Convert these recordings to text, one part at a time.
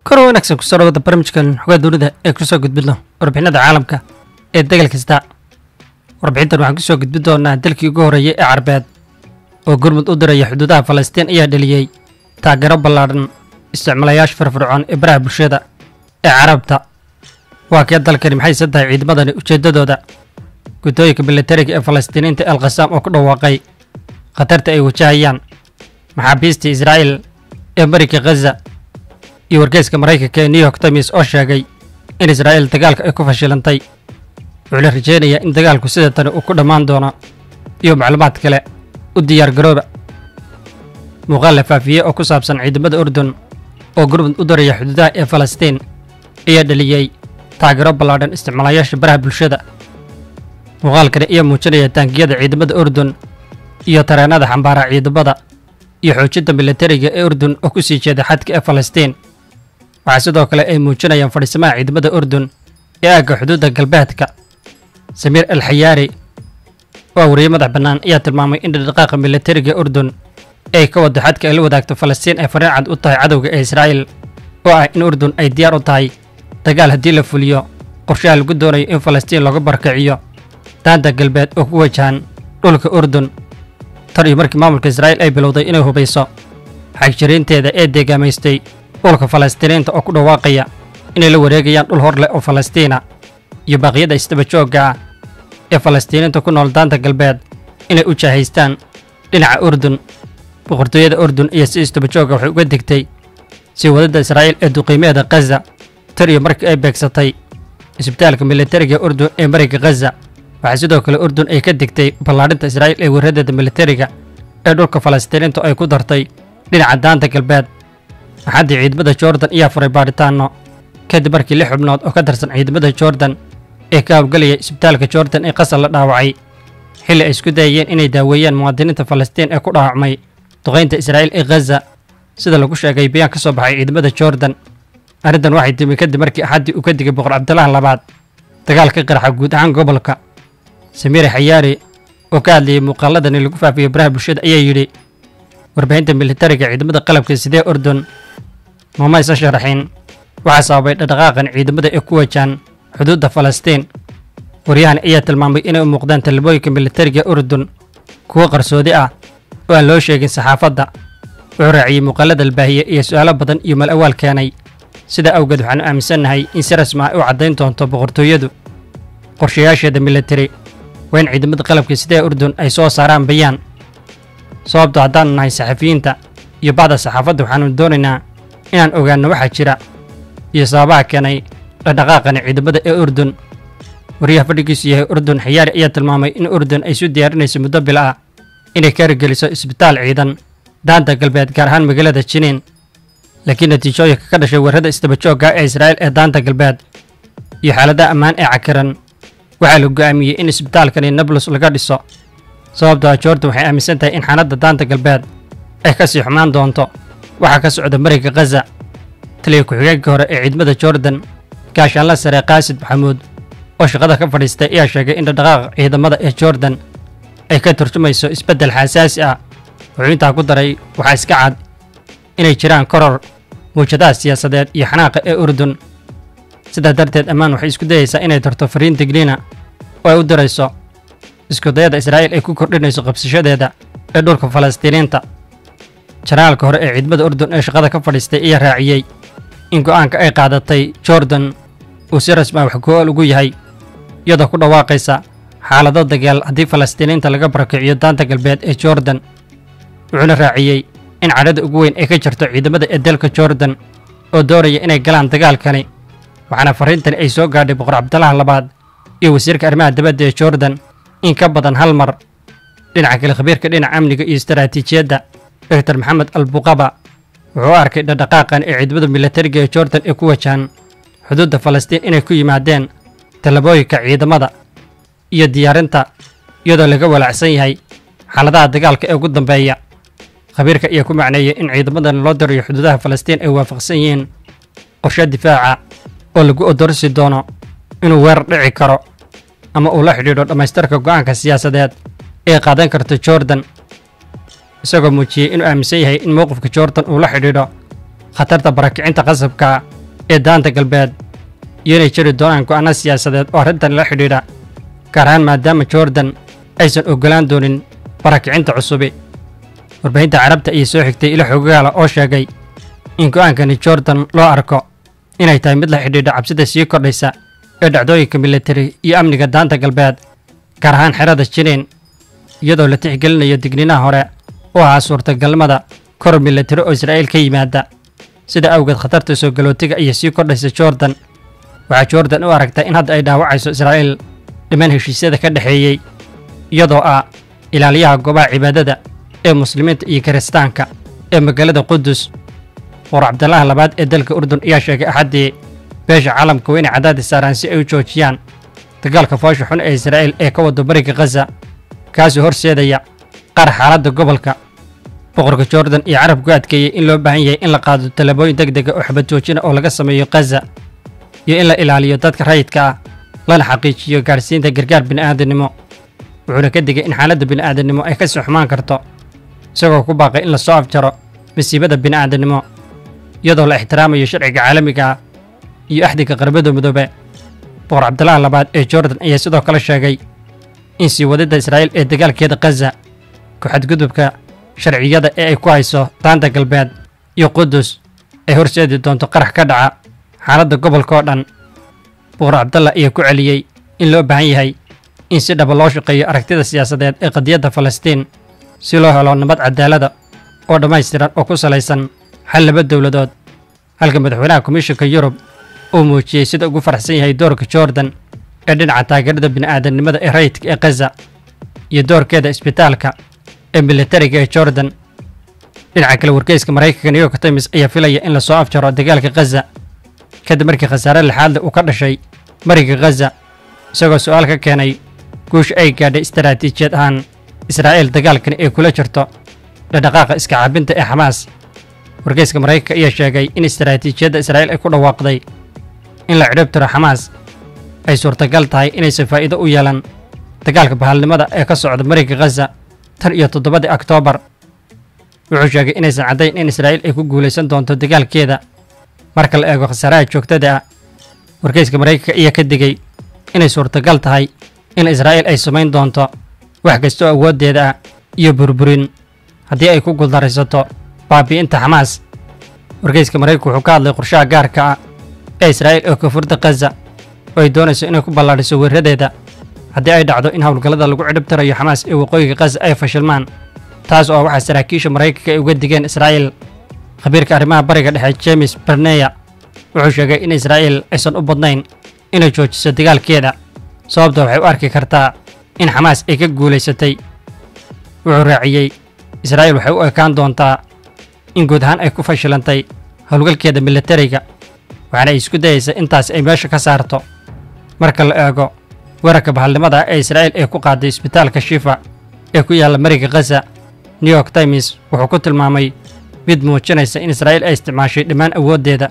kor wanaagsan kusoo dhawada barnaamijkan xogaa dowladda ee kusoo gudbidno warbixinada caalamka ee degal kasta warbixintan waxaan kusoo gudbin doonaa dalkii ugu horreeyay ee carbeed oo gurmud u diraya xuduudaha falastiin ayaa dheliyey taageero ballaadhan isticmaalayaasha firfircoon ee baraha bulshada ee carabta waa kee dalkani maxayse tahay ciidamadani ujeeddadooda guddooyinka militariga ee falastiiniinta el khasaam oo ku dhawaaqay khatarta ay wajahayaan maxaabiista israa'iil ee marika khaza iyo wargeyska maraykanka ee new york times oo sheegay in israa'iil dagaalka ay ku fashilantay wuxuu la rajeynayaa in dagaalku sida tani uu ku dhammaan doono iyo macluumaad kale u diyaar garooba muuqaal la faafiyey oo ku saabsan ciidamada urdun oo gurmud u daraya xuduudaha ee falastiin ayaa dhaliyey taageero ballaadhan isticmaalayaasha baraha bulshada muuqaalkani ayaa muujinaya taangiyada ciidamada urdun iyo tareenada xambaara ciidamada iyo xoojinta militariga ee urdun oo ku sii jeeda xadka ee falastiin waxaa sidoo kale ay muujinayaan fadhiisamaha ciidamada urdun ee aagga xuduudda galbeedka samiir al xayaari oo wariye madax bannaan ayaa tilmaamay in dhaqdhaqaaqa militariga urdun ay ka wado xadka ay la wadaagto falastiin ay fariin cad u tahay cadowga ee israa'iil oo ah in urdun ay diyaar u tahay dagaal haddii la fuliyo qorshaha lagu doonayo in falastiin lagu barkiciyo daanta galbeed oo ku wajahan dhulka urdun tan iyo markii maamulka israa'iil ay bilowday inay hubayso xagjiriinteeda ee deegaamaystay dhulka falastiiniinta oo ku dhawaaqaya inay la wareegayaan dhul hor leh oo falastiina iyo baaqyada isdaba joogga ah ee falastiiniinta ku nool daanta galbeed inay u jaahaystaan dhinaca urdun boqortooyada urdun iyo si isdaba joogga waxay uga digtay sii wadadda israa'iil ee duqiimeeda khaza tan iyo markii ay beegsatay isbitaalka militariga urdun ee mariga khaza waxaa sidoo kale urdun ay ka digtay ballaadhinta israa'iil ee weeradeeda militariga ee dhulka falastiiniintu ay ku dartay dhinaca daanta galbeed axaddii ciidamada jordan ayaa furay baadhitaanno kadib markii lix xubnood oo ka tirsan ciidamada jordan ee ka howlgelaya isbitaalka jordan ee qasal la dhaawacay xilli ay isku dayayeen inay daaweeyaan muwaadiniinta falastiin ee ku dhaawacmay duqaynta israa'iil ee khaza sida lagu sheegay bayaan ka soo baxay ciidamada jordan arrintan waxay timi kadib markii axaddii uu ka digay boqor cabdulaha labaad dagaal ka qaraxa guud ahaan gobolka samiire xayaari oo ka hadlayay muuqaaladani lagu faafiyey baraha bulshada ayaa yidhi warbaahinta militariga ciidamada qalabka sidee urdun mamaysan sharaxin waxaa sababay dhaqdhaqaaqan ciidamada ee ku wajahan xuduudda falastiin waryahan ayaa tilmaamay inay u muuqdaan tallabooyinka militariga urdun kuwo qarsoodi ah oo aan loo sheegin saxaafadda wuxuu raaciyey muuqaalada albaahiye iyo su'aalo badan iyo mal awaal keenay sidaa awgeed waxaanu aaminsannahay in si rasmi ah u caddayn doonto boqortooyadu qorshayaasheeda militari waa in ciidamada qalabka sidee urdun ay soo saaraan bayaan sababto haddaanu nahay saxafiyiinta iyo bacda saxaafadda waxaanu doonaynaa inaan ogaanno waxaa jira iyo sababaha keenay dhaqdhaqaaqani ciidamada ee urdun wariyaha fadhigiisu yahay urdun xayaari ayaa tilmaamay in urdun ay su diyaarinayso muddo bil ah inay ka hirgeliso isbitaal ciidan daanta galbeed gaar ahaan magaalada jiniin laakiin natiijooyinka ka dhashay weerarada isdaba joogga ee israa'iil ee daanta galbeed iyo xaaladaha ammaan ee cakiran waxaa la go'aamiyey in isbitaalkani nablus laga dhiso sababtoo ah jordan waxay aaminsan tahay in xaaladda daanta galbeed ay ka sii xumaan doonto waxaa ka socda mariga khaza taliya ku-xigeenka hore ee ciidamada jordan gaashaanla sare kaasid maxamuud oo shaqada ka fadhiistay ayaa sheegay in dhaqdhaqaaqa ciidamada ee jordan ay ka turjumayso isbeddel xasaasi ah wuxuu intaa ku daray waxaa iska cad inay jiraan koror muwjadaha siyaasadeed iyo xanaaqa ee urdun sidaa darteed ammaan waxay isku dayaysaa inay tarto fariin digniina oo ay u dirayso iskudayada israa'iil ay ku kordhinayso qabsashadeeda ee dhulka falastiiniinta janaalka hore ee ciidamada urdun ee shaqada ka fadhiistay ayaa raaciyey in go'aanka ay qaadatay jordan uu si rasmi ah wax go-ool ugu yahay iyadoo ku dhawaaqaysa xaalado dagaal haddii falastiiniinta laga barakiciyo daanta galbeed ee jordan wuxuuna raaciyey in cadhada ugu weyn ay ka jirto ciidamada ee dalka jordan oo doonaya inay galaan dagaalkani waxaana farriintani ay soo gaadhay boqor cabdalaha labaad iyo wasiirka arrimaha dibadda ee jordan in ka badan hal mar dhinaca kale khabiirka dhinaca amniga iyo istaraatiijiyadda doctor maxamed albuqaba wuxuu u arkay dhaqdhaqaaqan ee ciidamada militariga ee jordan ee ku wajahan xuduudda falastiin inay ku yimaadeen tallabooyinka ciidamada iyo diyaarinta iyadoo laga walaacsan yahay xaaladaha dagaalka ee ugu dambeeya khabiirka ayaa ku macneeyey in ciidamadan loo dirayo xuduudaha falastiin ay waafaqsan yihiin qorshe difaaca oo lagu odorsi doono inuu weerar dhici karo ama uu la xidhiidho dhammaystirka go'aanka siyaasadeed ee qaadan karta jordan isagoo muujiyey inuu aaminsan yahay in mowqifka jordan uu la xidhiidho khatarta barakicinta qasabka ee daanta galbeed iyo inay jiri doonaan go'aano siyaasadeed oo arrintan la xidhiidha gaar ahaan maadaama jordan aysan oggolaan doonin barakicinta cusubi warbaahinta carabta ayaa soo xigtay ilo xogaala oo sheegay in go'aankani jordan loo arko inay tahay mid la xidhiidha cabsida sii kordhaysa ee dhacdooyinka militari iyo amniga daanta galbeed gaar ahaan xerada jiniin iyadoo la tixgelinayo digniinaha hore oo ahaa suurtagalnimada kor militari oo israa'iil ka yimaada sida awgeed khatarta soo galootiga ayaa sii kordhaysa jordan waxaa jordan u aragtay in hadda ay dhaawacayso israa'iil dhiman heshiisyada ka dhexeeyey iyadoo ah ilaaliyaha goobaha cibaadada ee muslimiinta iyo kiristaanka ee magaalada qudus boqor cabdalaha labaad ee dalka urdun ayaa sheegay axaddii beesha caalamka waa inay cadaadis saaraan si ay u joojiyaan dagaalka foosha xun ee israa'iil ee ka wado bariga khaza kaasoo horseedaya qaar xaaladda gobolka boqorka jordan iyo carabku adkeeyey in loo baahan yahay in la qaado tallaabooyin deg dega oo xabad joojina oo laga sameeyo khaza iyo in la ilaaliyo dadka rayidka ah lana xaqiijiyo gaadhsiinta gargaar bini'aadanimo wuxuuna ka digay in xaaladda bini'aadanimo ay ka sii xumaan karto isagoo ku baaqay in la soo afjaro masiibada bini'aadanimo iyadoo la ixtiraamayo sharciga caalamiga ah iyo axdiga qarbada midoobe boqor cabdalaha labaad ee jordan ayaa sidoo kale sheegay in sii wadidda israa'iil ee dagaalkeeda khaza ku-xadgudubka sharciyada ee ay ku hayso daanta galbeed iyo qudus ay horseedi doonto qarax ka dhaca xaaladda gobolka oo dhan boqor cabdalla ayaa ku celiyey in loo baahan yahay in si dhaba loo shaqeeyo aragtida siyaasadeed ee qadiyadda falastiin si loo helo nabad cadaalada oo dhammaystiran oo ku salaysan xal laba dowladood halka madaxweynaha komishinka yurub uu muujiyey sida ugu faraxsan yahay doorka jordan ee dhinaca taageerada bini'aadanimada ee rayidka ee khaza iyo doorkeeda isbitaalka ee militariga ee jordan dhinaca kale wargeyska maraykanka new york times ayaa filaya in lasoo afjaro dagaalka khaza kadib markii khasaare lixaadle uu ka dhashay mariga khaza isagoo su'aal ka keenay guusha ay gaadhay istaraatiijiyad ahaan israa'iil dagaalkani ay kula jirto dhaqdhaqaaqa iska caabinta ee xamaas wargeyska maraykanka ayaa sheegay in istaraatiijiyadda israa'iil ay ku dhawaaqday in la cidhib tiro xamaas ay suurtagal tahay inaysan faa'iido u yeelan dagaalka bahalnimada ee ka socda mariga khaza tan iyo toddobadii oktoobar wuxuu sheegay inaysan caddayn in israa'iil ay ku guulaysan doonto dagaalkeeda marka la eego khasaaraha joogtada ah wargeyska maraykanka ayaa ka digay inay suurtagal tahay in israa'iil ay samayn doonto wax kasta oo awooddeeda ah iyo burburin haddii ay ku guuldaraysato baabi'inta xamaas wargeyska maraykanku wuxuu ka hadlay qorshaha gaarka ah ee israa'iil oo koonfurta khaza oo ay doonayso inay ku ballaadhiso weeradeeda haddii ay dhacdo in howlgallada lagu cidhib tirayo xamaas ee waqooyiga khaza ay fashilmaan taas oo waxaa saraakiisha maraykanka ay uga digeen israa'iil khabiirka arrimaha bariga dhexe james barneya wuxuu sheegay in israa'iil aysan u badnayn inay joojiso dagaalkeeda sababta waxay u arki kartaa in xamaas ay ka guulaysatay wuxuu raaciyey israa'iil waxay u ekaan doontaa in guud ahaan ay ku fashilantay howlgalkeeda militariga waxaana ay isku dayaysa intaas ay meesha ka saarto marka la eego weerarka bahalnimada ee israa'iil ee ku qaaday isbitaalka shifa ee ku yaalla mariga khaza new york times wuxuu ku tilmaamay mid muujinaysa in israa'iil ay isticmaashay dhammaan awooddeeda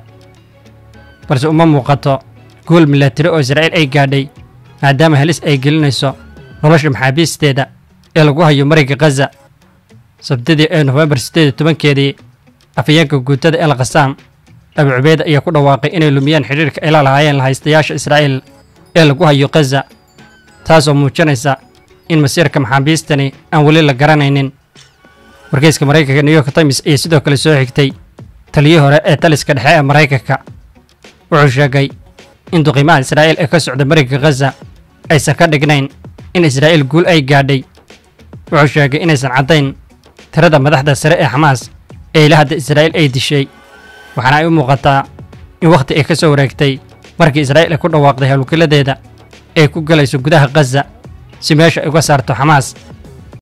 balse uma muuqato guul milatari oo israa'iil ay gaadhay maadaama halis ay gelinayso nolosha maxaabiisteeda ee lagu hayo mariga khaza sabtidii ee nofembar siddeed iyo tobankeedii afhayeenka guutada el khasaam abu cubeyd ayaa ku dhawaaqay inay lumiyeen xidhiirka ay la lahaayeen lahaystayaasha israa'iil ee lagu hayo khaza taasoo muujinaysa in masiirka maxaabiistani aan weli la garanaynin wargeyska maraykanka new york times ayaa sidoo kale soo xigtay taliyii hore ee taliska dhexe ee maraykanka wuxuu sheegay in duqiimaha israa'iil ee ka socda mariga khaza aysan ka dhignayn in israa'iil guul ay gaadhay wuxuu sheegay inaysan caddayn tirada madaxda sare ee xamaas ee ila hadda israa'iil ay dishay waxaana ay u muuqataa in wakhti ay ka soo wareegtay markii israa'iil ay ku dhawaaqday howlgalladeeda ay ku galayso gudaha khaza si meesha ay uga saarto xamaas